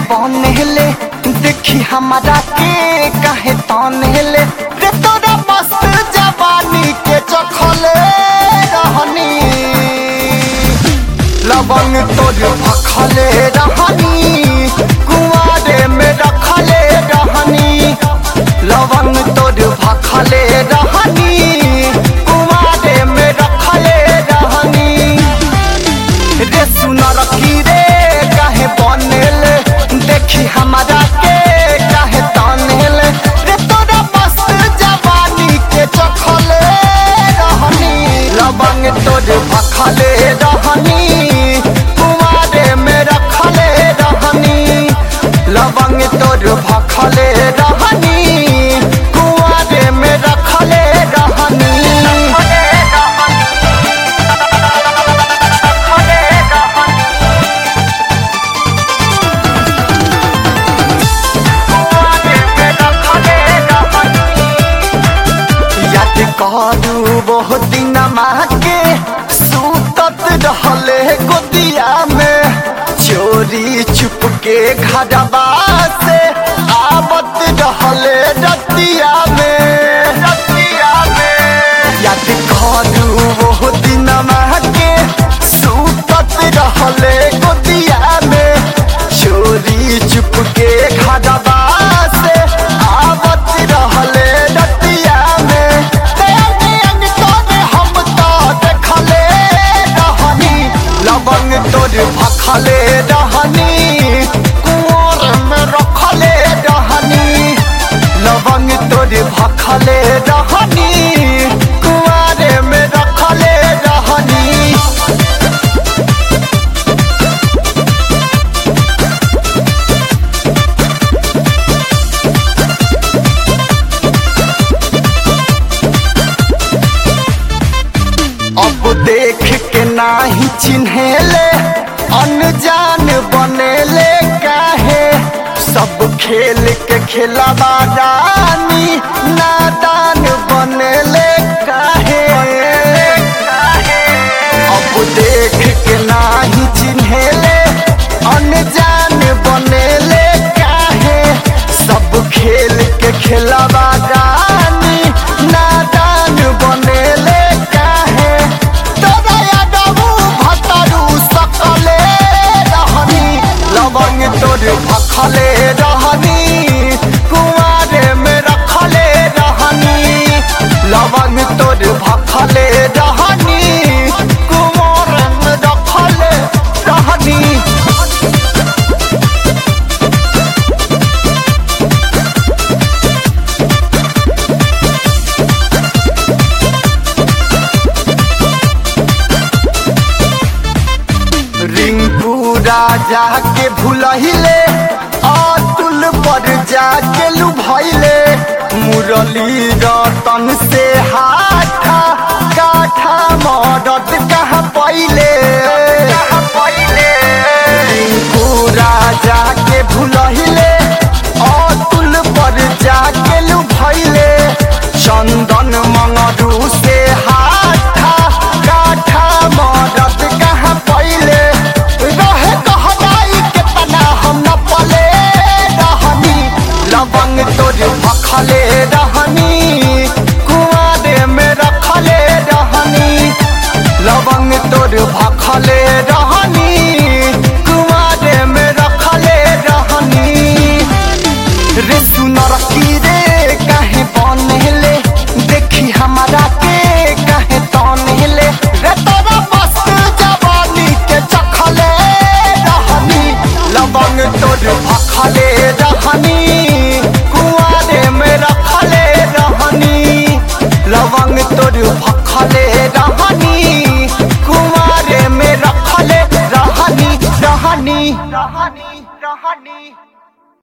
बनेले देखी हमारा के काहे तनेले रे तोरा मस्त जवानी के चखले रहनी लवंग तोर भखले रहनी कुआरे में रखले रहनी लवंग तोर भखले रहनी कुआरे में रखले रहनी रे सुनर की रे काहे बनेले देखी हमारा के काहे तनेले रे तोरा मस्त जवानी के चखले रहनी लवंग तोर भखले रहनी कुआरे में रखले रहनी लवंग तोर भखले रहनी कुआरे में रखले रहनी याद करू बहुत दिन के सूतत रहले गोदिया में चोरी चुप के घरवा से आवत रहले रतिया में रतिया में याद करू बहुत दिन के सूतत रहले गोदिया में चोरी चुप के घरवा से आवत रहले रतिया में ते अंग अंग तोरे हम तो देखले रहनी लवंग तोर भखले रहनी कुंवर में रखले रहनी लवंग तोर भखले रहनी कुआरे में रखले रहनी अब देख के नाही चिन्हेले अनजान बनेले काहे सब खेल के खेलावा रानी नादान बनेले काहे अब देख के नाही चिन्हेले अनजान बनेले काहे सब खेल के खेलावा रानी नादान बनेले काहे तोरा यादवू भतरू सकले रहनी लवंग तोर भखले रहनी कुआरे में रखले रहनी लवंग तोर भखले रहनी कुआरे में रखले रहनी रिंकू राजा के भूलहिले अतुल पर जाके लुभैले मुरली रतन से हाथा काठा मदद कहाँ पहिले रिंकू राजा के भूलहिले अतुल पर जाके लुभैले चंदन मंगरू से हाथा काठा मदद कहाँ पहिले रहे कहनाई केतना हम न पले रहनी लवंग तोर भखले रहनी कुआरे में रखले रहनी लवंग तोर भखले रहनी कुआरे में रखले रहनी रे सुनर की रे काहे बनेले देखी हमारा के काहे तनेले रे तोरा मस्त जवानी के चखले रहनी लवंग तोर भखले